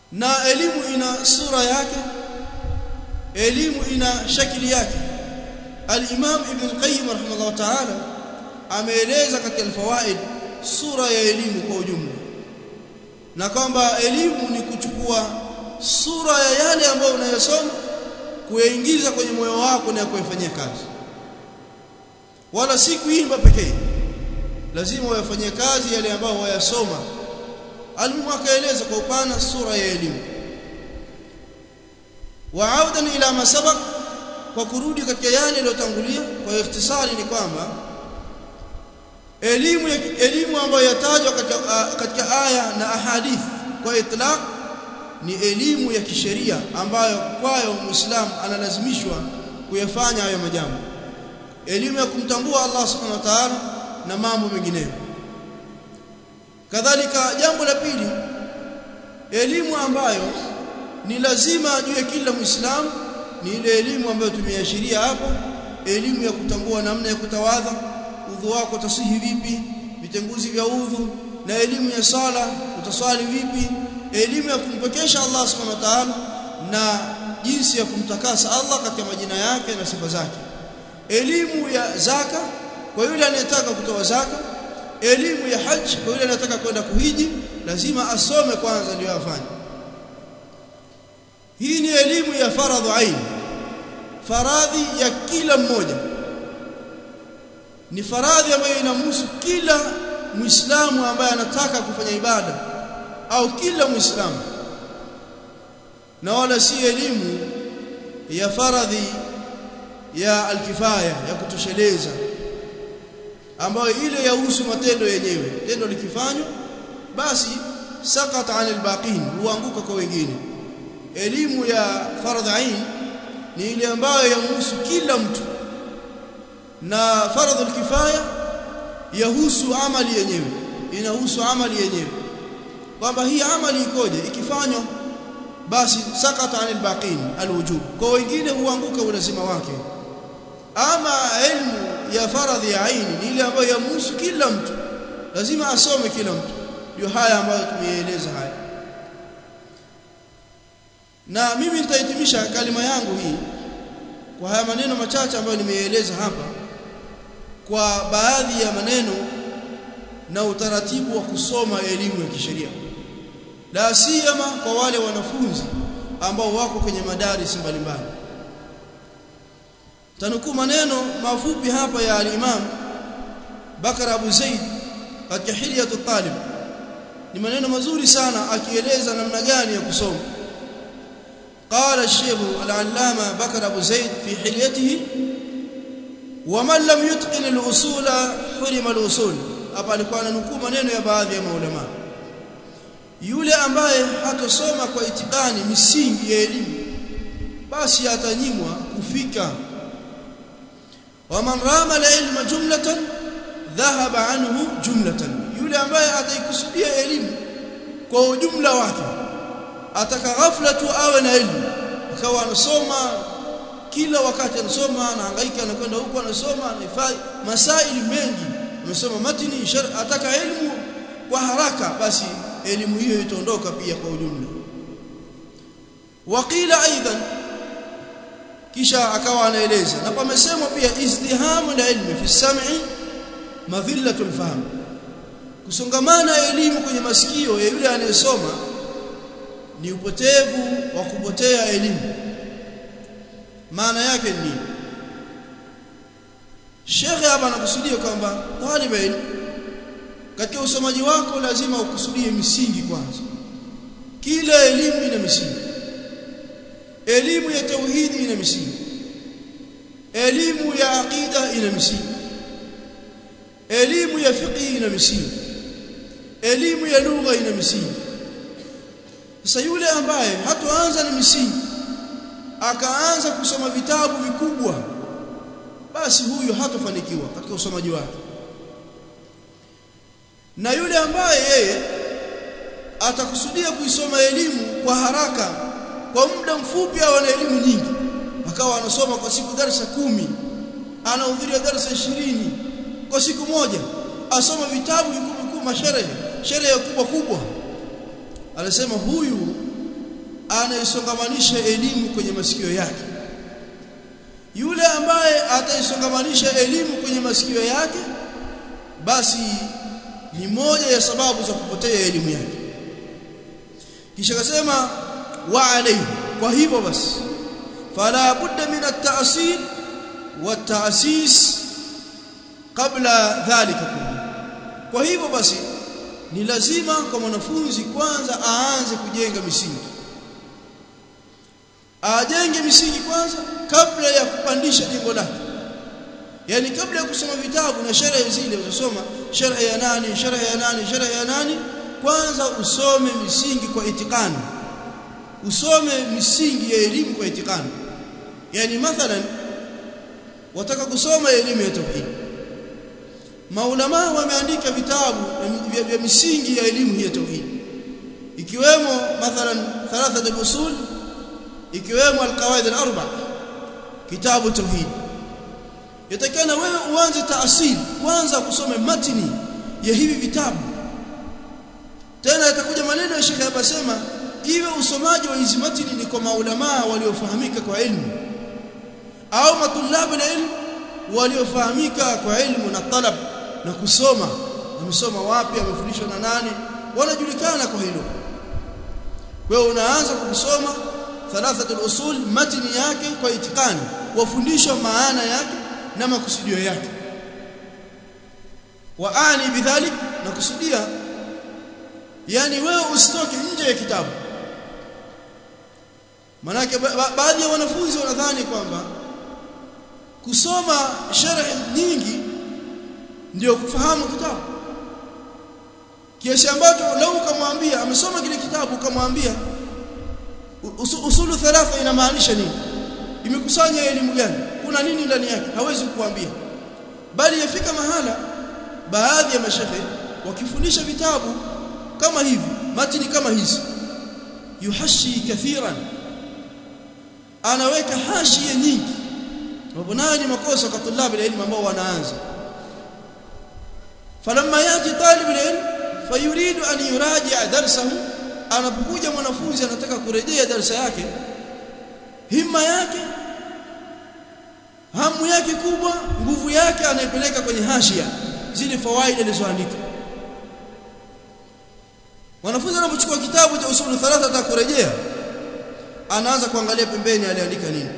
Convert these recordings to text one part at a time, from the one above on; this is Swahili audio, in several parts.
na elimu ina sura yake elimu ina shakili yake al-Imam Ibn Qayyim rahimahullah ta'ala ameeleza katika al-fawaid sura ya elimu kwa ujumla na kwamba elimu ni kuchukua sura ya yale ambayo unayosoma kuyaingiza kwenye moyo wako na kuyafanyia kazi wala si kuimba pekee lazima uyafanyie kazi yale ambayo wayasoma alimu akaeleza kwa upana sura ya elimu waaudan ila masabaq kwa kurudi katika yale yaliyotangulia kwa ikhtisari ni kwamba elimu elimu ambayo yatajwa katika, katika aya na ahadith kwa itlaq ni elimu ya kisheria ambayo kwayo muislamu analazimishwa kuyafanya hayo majambo elimu ya kumtambua Allah subhanahu wa ta'ala na mambo mengineyo kadhalika jambo la pili elimu ambayo ni lazima ajue kila muislamu ni ile elimu ambayo tumeashiria hapo elimu ya kutambua namna ya kutawadha udhu wako tasihi vipi vitenguzi vya udhu na elimu ya sala utaswali vipi elimu ya kumpekesha Allah subhanahu wa ta'ala na jinsi ya kumtakasa Allah katika majina yake na sifa zake elimu ya zaka kwa yule anayetaka kutoa zaka elimu ya haji kwa yule anayetaka kwenda kuhiji lazima asome kwanza ndio afanye hii ni elimu ya faradhu ain faradhi ya kila mmoja ni faradhi ambayo inamhusu kila muislamu ambaye anataka kufanya ibada au kila muislamu na wala si elimu ya faradhi ya alkifaya ya kutosheleza ambayo ile yahusu matendo yenyewe tendo likifanywa basi sakata anil baqin huanguka kwa wengine elimu ya fardh ain ni ile ambayo yahusu kila mtu na fardhu kifaya yahusu amali yenyewe inahusu amali yenyewe kwamba hii amali ikoje ikifanywa basi sakata anil baqin alwujub kwa wengine huanguka ulazima wake ama elimu ya faradhi ya aini ni ile ambayo yamhusu kila mtu lazima asome kila mtu ndio haya ambayo tumeeleza haya na mimi nitahitimisha kalima yangu hii kwa haya maneno machache ambayo nimeeleza hapa kwa baadhi ya maneno na utaratibu wa kusoma elimu ya kisheria la siyama kwa wale wanafunzi ambao wako kwenye madaris mbalimbali tanukuu maneno mafupi hapa ya al-Imam Bakar Abu Zaid katika Hilyatu Talib ni maneno mazuri sana akieleza namna gani ya kusoma قال الشيخ العلامة بكر أبو زيد في حليته ومن لم يتقن الأصول حرم الأصول hapa alikuwa ananukuu maneno ya baadhi ya maulama yule ambaye hatosoma kwa itikani misingi ya elimu basi atanyimwa kufika waman rama ilma jumlatan dhahaba anhu jumlatan yule ambaye ataikusudia elimu kwa ujumla wake ataka ghafla tu awe na elimu akawa anasoma kila wakati anasoma anahangaika anakwenda huko anasoma anahifadhi masaili mengi amesoma matini shar ataka elimu kwa haraka basi elimu hiyo itaondoka pia kwa ujumla waqila aidan kisha akawa anaeleza na pamesemwa pia izdihamu la ilmi fi sam'i madhillatu alfahm kusongamana elimu kwenye masikio ya yule anayesoma ni upotevu wa kupotea elimu maana yake ni Sheikh hapa anakusudia kwamba talib ilmu katika usomaji wako lazima ukusudie misingi kwanza kila elimu ina misingi elimu ya tauhidi ina misingi elimu ya aqida ina misingi elimu ya fiqh ina misingi elimu ya lugha ina misingi sasa yule ambaye hatoanza na misingi akaanza kusoma vitabu vikubwa basi huyu hatofanikiwa katika usomaji wake na yule ambaye yeye atakusudia kuisoma elimu kwa haraka kwa muda mfupi au ana elimu nyingi akawa anasoma kwa siku darasa kumi anahudhuria darasa ishirini kwa siku moja asoma vitabu vikubwa vikubwa masherehe sherehe kubwa kubwa anasema huyu anaisongamanisha elimu kwenye masikio yake yule ambaye ataisongamanisha elimu kwenye masikio yake basi ni moja ya sababu za kupotea elimu yake kisha akasema wa alayhi kwa hivyo basi fala budda min at-ta'sil wa at-ta'sis kabla dhalika kulli kwa hivyo basi ni lazima kwa mwanafunzi kwanza aanze kujenga misingi ajenge misingi kwanza kabla ya kupandisha jengo lake yani kabla ya kusoma vitabu na sherehe zile utasoma sherehe ya nani sherehe ya nani sherehe ya nani kwanza usome misingi kwa itikani usome misingi ya elimu kwa itikani yani mathalan wataka kusoma elimu ya tauhid maulama wameandika vitabu vya, vya misingi ya elimu hii ya tauhid ikiwemo mathalan thalathat al-usul ikiwemo al-qawaid al-arba kitabu tauhid yatakana wewe uanze taasili kwanza kusome matini ya hivi vitabu tena yatakuja maneno ya Sheikh hapa sema iwe usomaji wa hizi matini ni kwa maulama waliofahamika kwa ilmu au matulabu na ilmu waliofahamika kwa ilmu na talab na kusoma amesoma wapi amefundishwa na nani wanajulikana kwa hilo wewe unaanza kusoma thalathatul usul matini yake kwa itikani wafundishwa maana yake na makusudio yake waani bidhalik na kusudia yani wewe usitoke nje ya kitabu manake ba baadhi ya wanafunzi wanadhani kwamba kusoma sharh nyingi ndio kufahamu kitabu kiasi ambacho lau kamwambia amesoma kile kitabu kamwambia usulu thalatha inamaanisha nini imekusanya elimu gani kuna nini ndani yake hawezi kukuambia bali yafika mahala baadhi ya mashehe wakifundisha vitabu kama hivi matini kama hizi yuhashi kathiran anaweka hashia nyingi sababu nayo ni makosa kwa tulabu ya elimu ambao wanaanza falamma yati talib ilm fayuridu an yuraji'a darsahu anapokuja mwanafunzi anataka kurejea darasa yake himma yake hamu yake kubwa nguvu yake anaipeleka kwenye hashia zile fawaida alizoandika mwanafunzi anapochukua kitabu cha usulu thalatha atakurejea anaanza kuangalia pembeni aliandika nini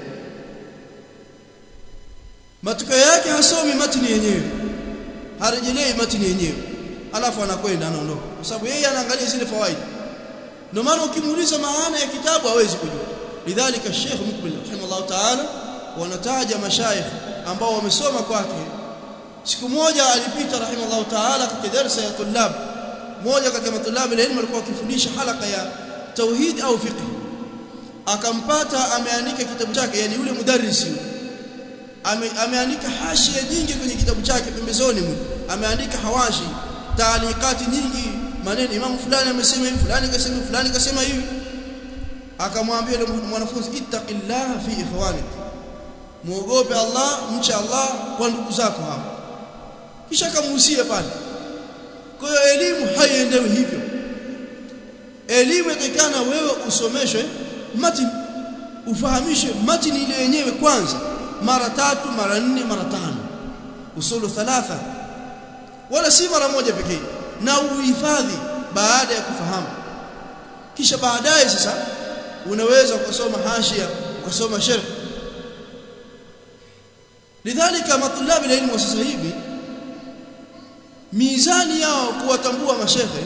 matokeo yake hasomi matini yenyewe harejelei matini yenyewe alafu anakwenda anaondoka kwa sababu yeye anaangalia zile fawaida ndio maana ukimuuliza maana ya kitabu hawezi kujua lidhalika Sheikh Mukbil rahimahullah ta'ala wanataja mashayikh ambao wamesoma kwake siku moja alipita rahimahullah ta'ala katika darasa ya tulab moja katika matulabu ilmu alikuwa akifundisha halaka ya tauhid au fiqh akampata ameandika kitabu chake yani yule mudarrisi ame, ameandika hashia nyingi kwenye kitabu chake pembezoni ameandika hawashi taalikati nyingi maneno imamu fulani amesema hivi fulani kasema fulani kasema hivi akamwambia yule mwanafunzi ittaqillah fi ikhwanik muogope Allah mcha Allah kwa ndugu zako hapa kisha akamuhusia pale kwa hiyo elimu haiendewi hivyo elimu inatakana wewe usomeshwe matini ufahamishwe matini ile yenyewe kwanza mara tatu mara nne mara tano usulu thalatha wala si mara moja pekee na uhifadhi baada ya kufahamu kisha baadaye sasa unaweza kusoma hashia ukasoma sharh lidhalika matulabi la ilmu sasa hivi mizani yao kuwatambua mashehe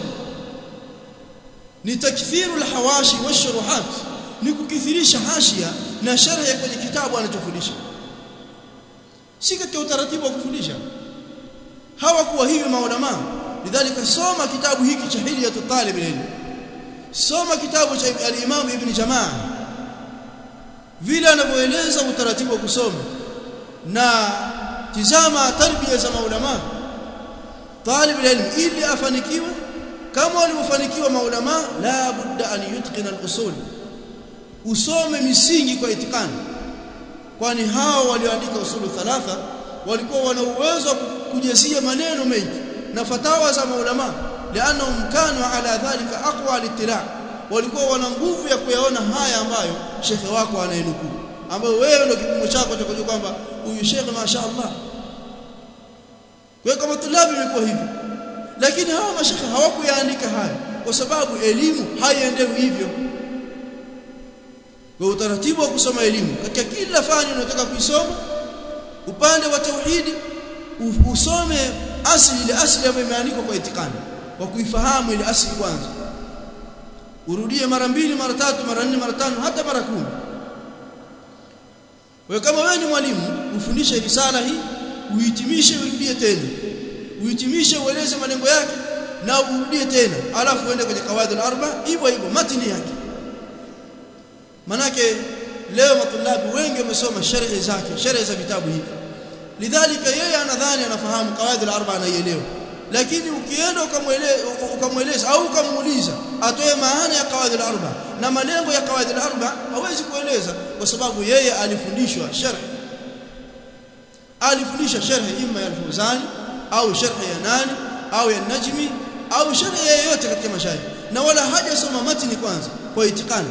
ni takthiru alhawashi washuruhat ni kukithirisha hashia na sharh kwenye kitabu anachofundisha si katika utaratibu wa kufundisha hawakuwa hivi maulama lidhalika soma kitabu hiki cha hilyatu talib ilm soma kitabu cha al-Imam Ibn Jamaa vile anavyoeleza utaratibu wa kusoma na tizama tarbia za maulama talib ilm ili afanikiwe kama walivyofanikiwa maulama la budda an yutqina al-usul usome misingi kwa itikani kwani hao walioandika usulu thalatha walikuwa wana uwezo wa kujazia maneno mengi na fatawa za maulama لانهم كانوا على ذلك اقوى الاطلاع walikuwa wana nguvu ya kuyaona haya ambayo shekhe wako anayenukuu ambayo wewe ndio kipimo chako cha kujua kwamba huyu shekhe mashaallah kwa kama tulabi imekuwa hivyo lakini hawa mashekhe hawakuyaandika haya kwa sababu elimu haiendewi hivyo kwa utaratibu wa kusoma elimu katika kila fani unataka kuisoma upande wa tauhidi usome asili ile asili ambayo imeandikwa kwa itikani kwa kuifahamu ile asili kwanza urudie mara mbili mara tatu mara nne mara tano hata mara kumi wewe kama wewe ni mwalimu ufundishe risala hii uhitimishe urudie tena uhitimishe ueleze malengo yake na urudie tena alafu uende kwenye kawaidul arba hivyo hivyo matini yake manake leo matulabi wengi wamesoma sharhi zake sharhi za vitabu hivi lidhalika yeye anadhani anafahamu kawaidul arba anaielewa lakini ukienda ukamweleza au ukamuuliza atoe maana ya kawaidul arba na malengo ya kawaidul arba hawezi kueleza kwa sababu yeye alifundishwa sharh alifundisha sharh imma ya al-Fawzani au sharh ya nani au ya Najmi au sharh yoyote katika mashairi na wala hajasoma matini kwanza kwa itikani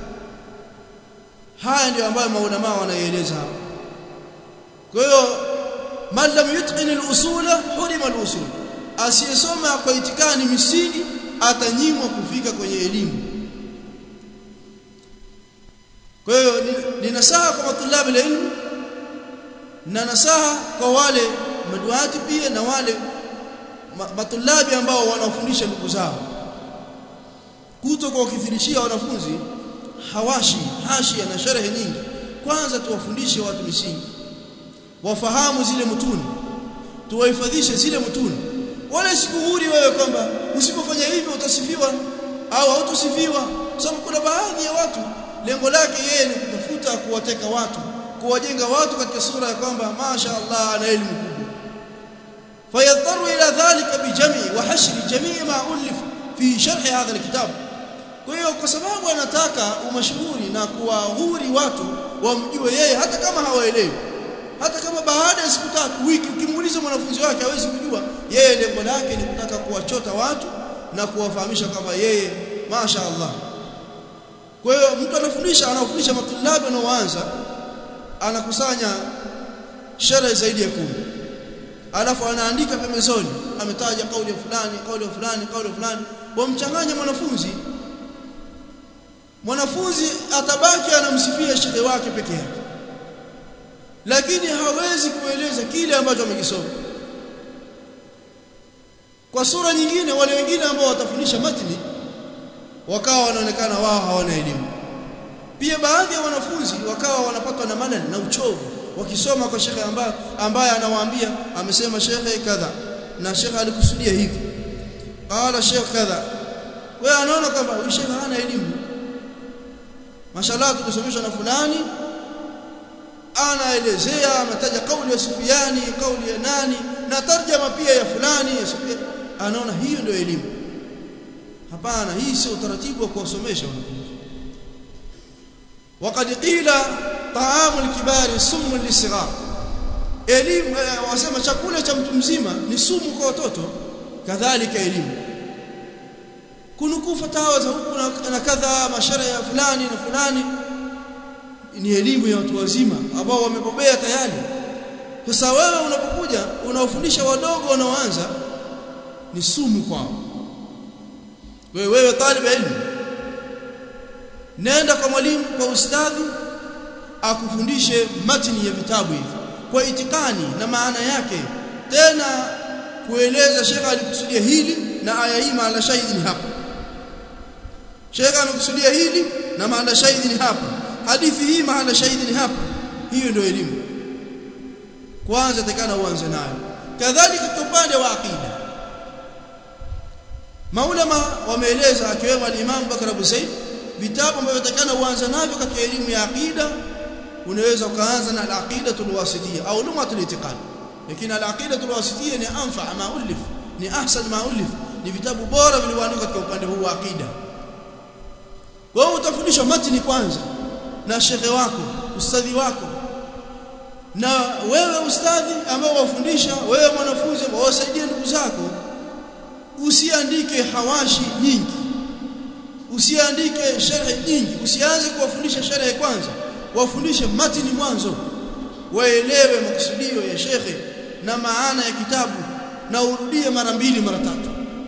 haya ndio ambayo maulama wanaeleza hapa kwa hiyo man lam yutqin al-usula hurima al-usul asiyesoma kwa itikani misingi atanyimwa kufika kwenye elimu kwa hiyo ni nasaha kwa matulabi la ilmu na nasaha kwa wale maduati pia na wale matulabi ambao wanafundisha ndugu zao kuto kwa kufirishia wanafunzi hawashi hashia na sherehe nyingi kwanza tuwafundishe watu misingi wafahamu zile mutuni tuwahifadhishe zile mutuni wala sikuhuri wewe kwamba usipofanya hivyo utasifiwa au hautosifiwa sababu kuna baadhi ya watu lengo lake yeye ni kutafuta kuwateka watu kuwajenga watu katika sura ya kwamba masha Allah ana elimu kubwa fayadharu ila dhalika bijami wa hashri jamii ma ulif fi sharh hadha alkitab kwa hiyo kwa sababu anataka umashuhuri na kuwahuri watu wamjue yeye hata kama hawaelewi hata kama baada ya siku tatu wiki ukimuuliza mwanafunzi wake hawezi kujua yeye lengo lake ni kutaka kuwachota watu na kuwafahamisha kwamba yeye masha Allah kwa hiyo mtu anafundisha anafundisha matulabi wanaoanza anakusanya sherehe zaidi ya kumi alafu anaandika pembezoni ametaja kauli ya fulani kauli ya fulani kauli ya fulani wamchanganya mwanafunzi mwanafunzi atabaki anamsifia shehe wake peke yake lakini hawezi kueleza kile ambacho amekisoma kwa sura nyingine wale wengine ambao watafundisha matni wakawa wanaonekana wao hawana elimu pia baadhi ya wanafunzi wakawa wanapatwa na malal na uchovu wakisoma kwa shekhe ambaye ambaye anawaambia amesema shekhe kadha na shekhe alikusudia hivi qala shekhe kadha wewe anaona kwamba huyu shekhe hana elimu mashallah tukisomeshwa na fulani anaelezea anataja kauli ya Sufiani kauli ya nani na tarjama pia ya fulani ya Sufiani anaona hiyo ndio elimu hapana hii sio utaratibu wa kuwasomesha wanafunzi وقد قيل طعام الكبار سم للصغار elimu wasema chakula cha mtu mzima ni sumu kwa watoto kadhalika elimu kunukuu fatawa za huku na, na kadha mashara ya fulani na fulani ni elimu ya watu wazima ambao wamebobea tayari sasa wewe unapokuja unaofundisha wadogo wanaoanza ni sumu kwao wewe wewe talib ilmu nenda kwa mwalimu kwa ustadhi akufundishe matini ya vitabu hivi kwa itikani na maana yake tena kueleza shekha alikusudia hili na aya hii maana shahidi ni hapa shekha anakusudia hili na maana shahidi ni hapa hadithi hii maana shahidi ni hapa hiyo ndio elimu kwanza takana uanze nayo kadhalika kwa upande wa aqida maulama wameeleza akiwemo al-Imam Bakr Abu Said vitabu ambavyo takana uanze navyo katika elimu ya aqida unaweza ukaanza na al-aqidatul wasitiyya au lumatul itiqad lakini al-aqidatul wasitiyya ni anfa ma ulif ni ahsan ma ulif ni vitabu bora vilivyoandikwa katika upande huu wa aqida kwa hiyo utafundishwa matini kwanza na shekhe wako ustadhi wako na wewe ustadhi ambao wafundisha wewe mwanafunzi ambao wasaidie ndugu zako usiandike hawashi nyingi usiandike sharhi nyingi usianze kuwafundisha sharhi kwanza wafundishe matini mwanzo waelewe makusudio ya shekhe na maana ya kitabu na urudie mara mbili mara tatu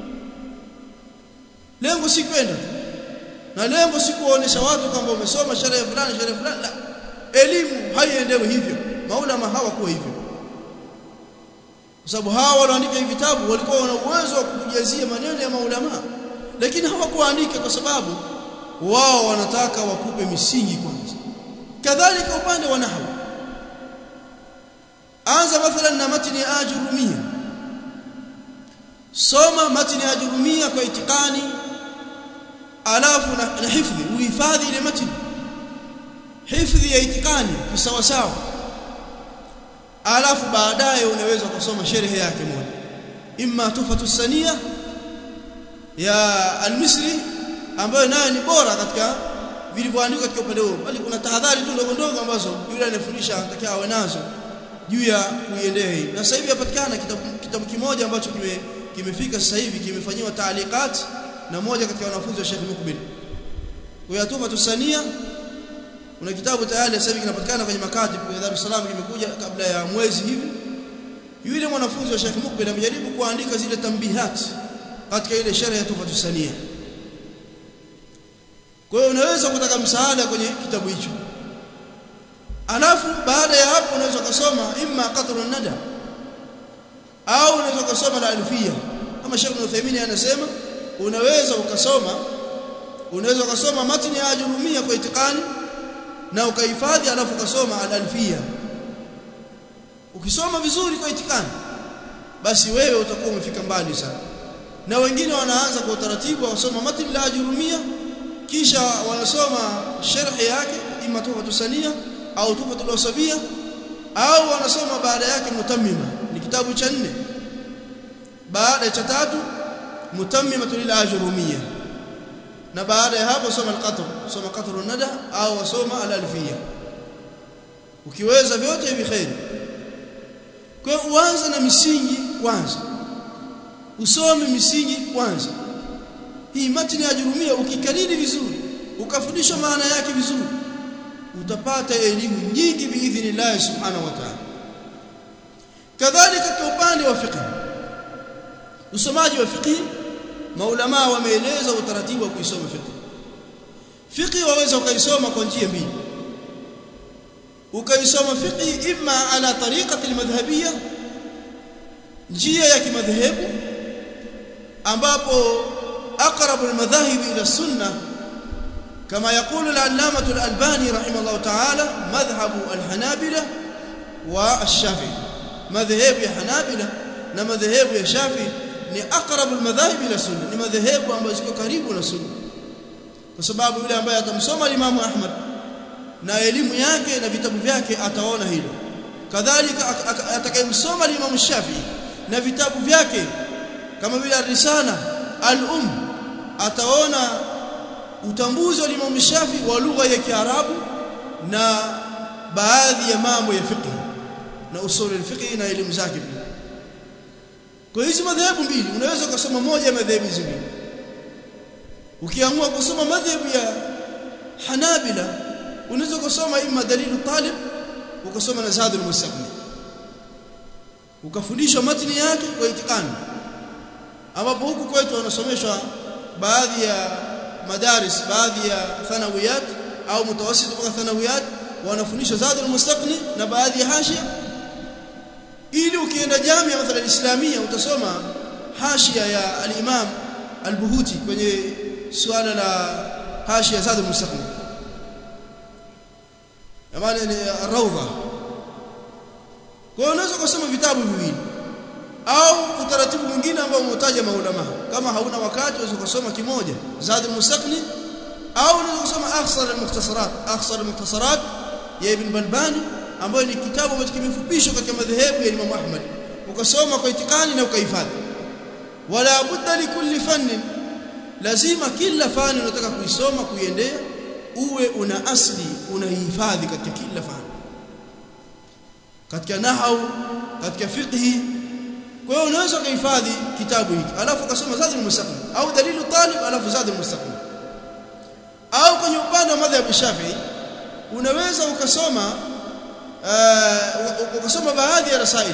lengo si kwenda na lengo si kuwaonesha watu kwamba umesoma sherehe fulani sherehe fulani la elimu haiendewi hivyo maulama hawakuwa hivyo kwa sababu hawa walioandika hivi vitabu walikuwa wana uwezo wa kujazia maneno ya maulama lakini hawakuandika kwa sababu wao wanataka wakupe misingi kwanza kadhalika upande wa nahwu anza mathalan na matni ajurumia soma matni ajurumia kwa itikani alafu na, na hifdhi uhifadhi ile matni hifdhi ya itikani kisawa sawa alafu baadaye unaweza kusoma sharhi yake moja imma tufatu sania ya al-Misri ambayo nayo ni bora katika vilivyoandikwa katika upande huo bali kuna tahadhari tu ndogo ndogo ambazo yule anayefundisha anatakiwa awe nazo juu ya kuiendea hii na sasa hivi yapatikana kitabu, kitabu kimoja ambacho kime kimefika sasa hivi kimefanyiwa taalikat na moja katika wanafunzi wa Sheikh Mukbil kwa hiyo tufa tusania kuna kitabu tayari sasa hivi kinapatikana kwenye makatib kwa Dar es Salaam kimekuja kabla ya mwezi hivi yule mwanafunzi wa Sheikh Mukbil amejaribu kuandika zile tambihat katika ile sheria ya tufa tusania kwa hiyo unaweza kutaka msaada kwenye kitabu hicho alafu baada ya hapo unaweza kusoma imma qatru nada au unaweza kusoma la alfia kama Sheikh Uthaymeen anasema unaweza ukasoma unaweza ukasoma matni ya ajurumia kwa itikani na ukahifadhi alafu ukasoma al-alfia ukisoma vizuri kwa itikani basi wewe utakuwa umefika mbali sana na wengine wanaanza kwa utaratibu wasoma matni la ajurumia kisha wanasoma sharhi yake ima tuhfatu sania au tuhfatu wasabia au wanasoma baada yake mutammima ni kitabu cha nne baada cha tatu mutammimatu lil ajrumiyya na baada ya hapo soma al-qatr soma qatr nada au soma al-alfiyya ukiweza vyote hivi khair kwa uanze na misingi kwanza usome misingi kwanza hii matni ya ajrumia ukikariri vizuri ukafundishwa maana yake vizuri utapata elimu nyingi biidhnillah subhanahu wa ta'ala kadhalika kwa upande wa fiqh usomaji wa fiqh maulama wameeleza utaratibu wa kuisoma fiqh fiqh waweza ukaisoma kwa njia mbili ukaisoma fiqh imma ala tariqati almadhhabiyya njia ya kimadhehebu ambapo aqrabu almadhahib ila sunnah كما يقول العلامة الألباني رحمه الله تعالى مذهب الحنابلة والشافعي مذهب الحنابلة ومذهب الشافعي ni aqrabu almadhahib ila sunna ni madhehebu ambayo ziko karibu na sunna kwa sababu yule ambaye atamsoma Imam Ahmad na elimu yake na vitabu vyake ataona hilo kadhalika atakayemsoma Imam Shafi'i na vitabu vyake kama vile Risala al-Um ataona utambuzi wa Imam Shafi'i wa lugha ya Kiarabu na baadhi ya mambo ya fiqh na usul al-fiqh na elimu zake pia kwa hizi madhehebu mbili unaweza kusoma moja ya madhehebu hizi mbili ukiamua kusoma madhehebu ya Hanabila unaweza kusoma imma dalilu talib ukasoma na zadul mustaqbil ukafundishwa matni yake kwa itikani ambapo huku kwetu wanasomeshwa baadhi ya madaris baadhi ya thanawiyat au mutawassit mpaka thanawiyat wanafundishwa zadul mustaqni na baadhi ya hashia ili ukienda jamia mathalan islamia utasoma hashia ya al-imam al-buhuti kwenye suala la hashia zadul mustaqni amana ni rawda kwa unaweza kusoma vitabu viwili au utaratibu mwingine ambao umetaja maulama kama hauna wakati unaweza kusoma kimoja zadul mustaqni au unaweza kusoma akhsar al-mukhtasarat akhsar al-mukhtasarat ya ibn balbani ambayo ni kitabu ambacho kimefupishwa katika madhehebu ya Imam Ahmad ukasoma kwa itikani na ukahifadhi wala budda likulli fannin lazima kila fani unataka kuisoma kuiendea uwe una asli unahifadhi katika kila fani katika nahau katika fiqhi kwa hiyo unaweza kuhifadhi kitabu hiki alafu ukasoma zadul mustaqim au dalilu talib alafu zadul mustaqim au kwenye upande wa madhhabu Shafi'i unaweza ukasoma uh, ukasoma baadhi ya rasaili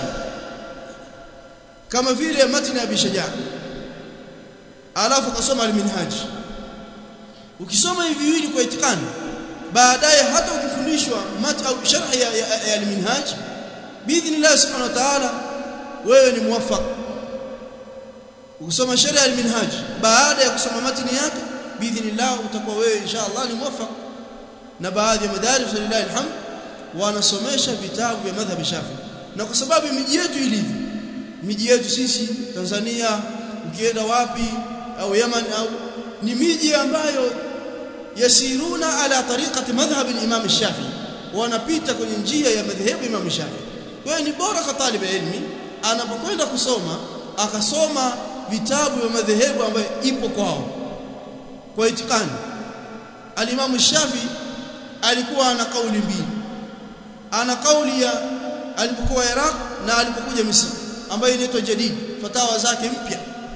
kama vile matni ya Bishaja alafu ukasoma al-Minhaj ukisoma hivi viwili kwa itikani baadaye hata ukifundishwa mat au sharh ya, ya, ya al-Minhaj biidhnillah subhanahu wa ta'ala wewe ni muwaffaq ukisoma sharh ya al-Minhaj baada ya kusoma matni yake biidhnillah utakuwa wewe inshallah ni muwaffaq na baadhi ya madaris lillahi alhamd wanasomesha vitabu vya madhhabi Shafi na kwa sababu miji yetu ilivyo miji yetu sisi Tanzania ukienda wapi au Yemen au ni miji ambayo yasiruna ala tariqati madhhab al-Imam Shafi wanapita kwenye njia ya madhhabu Imam Shafi kwa hiyo ni bora kwa talib ilmi anapokwenda kusoma akasoma vitabu vya madhehebu ambayo ipo kwao kwa itikani al-Imam Shafi alikuwa ana kauli mbili ana kauli ya alipokuwa Iraq na alipokuja Misri ambayo inaitwa jadid fatawa zake mpya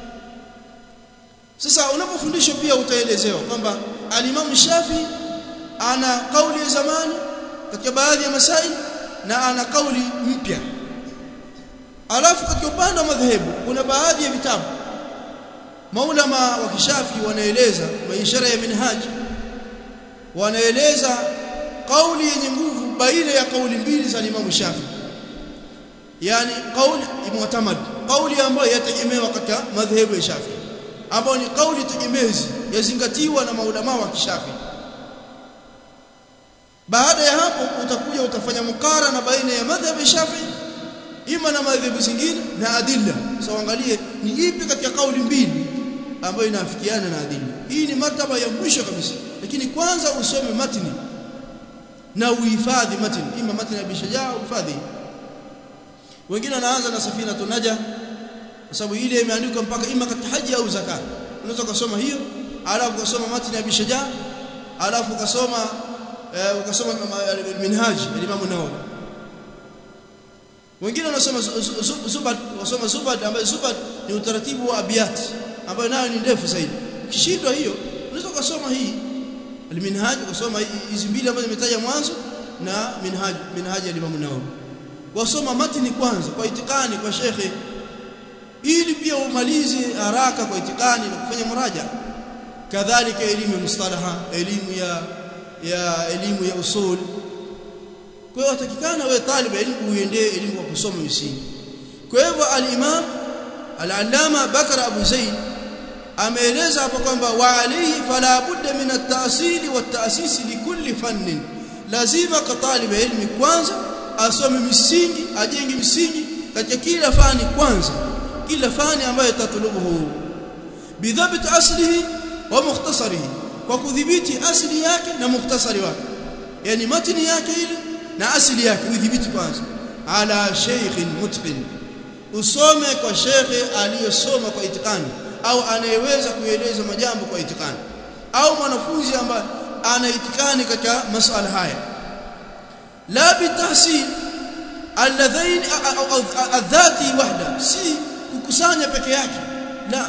sasa unapofundishwa pia utaelezewa kwamba al-Imam Shafi ana kauli ya zamani katika baadhi ya masaili na ana kauli mpya alafu katika upande wa madhehebu kuna baadhi ya vitabu maulama wa kishafi wanaeleza maishara ya minhaj wanaeleza kauli yenye nguvu baina ya kauli mbili za Imam Shafi yani kauli mu'tamad kauli ambayo yategemewa katika madhehebu ya Shafi ambayo ni kauli tegemezi yazingatiwa na maulama wa kishafi baada ya hapo utakuja utafanya mukara na baina ya madhhabu ya Shafi ima na madhehebu zingine na adilla so angalie ni ipi katika kauli mbili ambayo inafikiana na adilla hii ni martaba ya mwisho kabisa lakini kwanza usome matni na uhifadhi matni ima matni ya bishajaa uhifadhi wengine wanaanza na safina tunaja kwa sababu ile imeandikwa mpaka ima katika haji au zakat unaweza kusoma hiyo alafu ukasoma matni ya bishajaa alafu ukasoma eh, ukasoma minhaj ya Imam Nawawi wengine wanasoma zubad wasoma zubad ambayo zubad ni utaratibu wa abiyat ambayo nayo ni ndefu zaidi ukishindwa hiyo unaweza kusoma hii alminhaj kusoma hizi mbili ambazo nimetaja mwanzo na minhaj minhaj ya Imam Nawawi wasoma matni kwanza kwa itikani kwa shekhe ili pia umalize haraka kwa itikani na kufanya muraja kadhalika elimu ya mustalaha elimu ya ya elimu ya usul kwa hiyo watakikana wewe talib elimu uendee elimu kwa kusoma misingi kwa hivyo al-Imam al-Allama Bakar Abu Zaid ameeleza hapo kwamba wa alayhi fala budda min at-ta'sil wa at-ta'sis li kulli fannin lazima kwa talib ilmi kwanza asome misingi ajenge misingi katika kila fani kwanza kila fani ambayo tatulubuhu bidhabit aslihi wa mukhtasarihi kwa kudhibiti asili yake na mukhtasari wake yani matni yake ile na asili yake udhibiti kwanza ala sheikhin mutqin usome kwa shekhe aliyesoma kwa itikani au anayeweza kueleza majambo kwa itikani au mwanafunzi ambaye ana itikani katika masuala haya la bitahsil alladhain adhati wahda si kukusanya peke yake la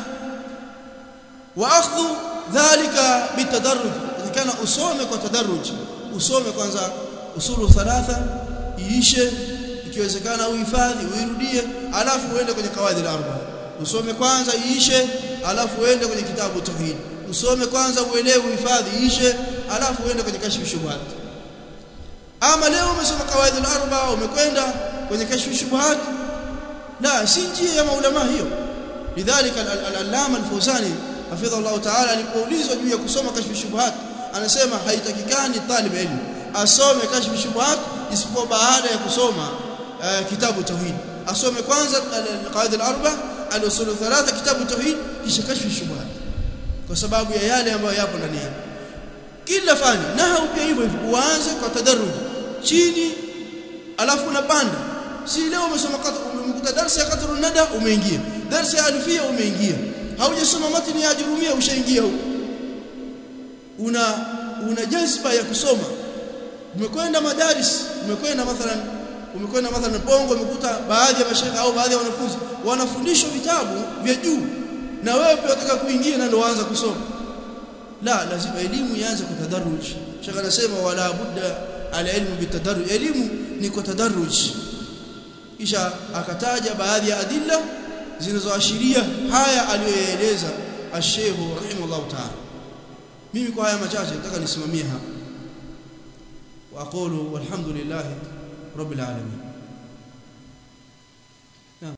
wa akhdhu dhalika bitadarruj kana usome kwa tadarruj usome kwanza usulu thalatha iishe ikiwezekana uhifadhi uirudie alafu uende kwenye kawaidi al-arba usome kwanza iishe alafu uende kwenye kitabu tauhid usome kwanza uelewe uhifadhi iishe alafu uende kwenye kashfu shubuhat ama leo umesoma kawaidi al-arba umekwenda kwenye kashfu shubuhat la si njia ya maulama hiyo lidhalika al-allama al-fawzani hafidha Allah ta'ala alipoulizwa juu ya kusoma kashfu shubuhat anasema haitakikani talib ilmu asome kashfu shubuhat isipokuwa baada ya kusoma uh, kitabu tauhid asome kwanza qawaid al-arba al-usul thalatha kitabu tauhid kisha kashfu shubuhat kwa sababu ya yale ambayo yapo ndani yake kila fani na pia hivyo hivyo uanze kwa tadarruj chini alafu unapanda si leo umesoma umekuta darasa ya qatrun nada umeingia darasa ya alfia umeingia haujasoma matini ya jurumia ushaingia huko una una jazba ya kusoma umekwenda madaris umekwenda mathalan umekwenda mathalan bongo umekuta baadhi ya mashaka au baadhi ya wanafunzi wanafundishwa vitabu vya juu na wewe pia unataka kuingia na ndio waanza kusoma la lazima elimu ianze kwa tadarruj shaka anasema wala budda alilmu bitadarruj elimu ni kwa tadarruj kisha akataja baadhi ya adilla zinazoashiria haya aliyoeleza الشيخ رحمه الله تعالى mimi kwa haya machache nataka nisimamie hapa واقول والحمد لله رب العالمين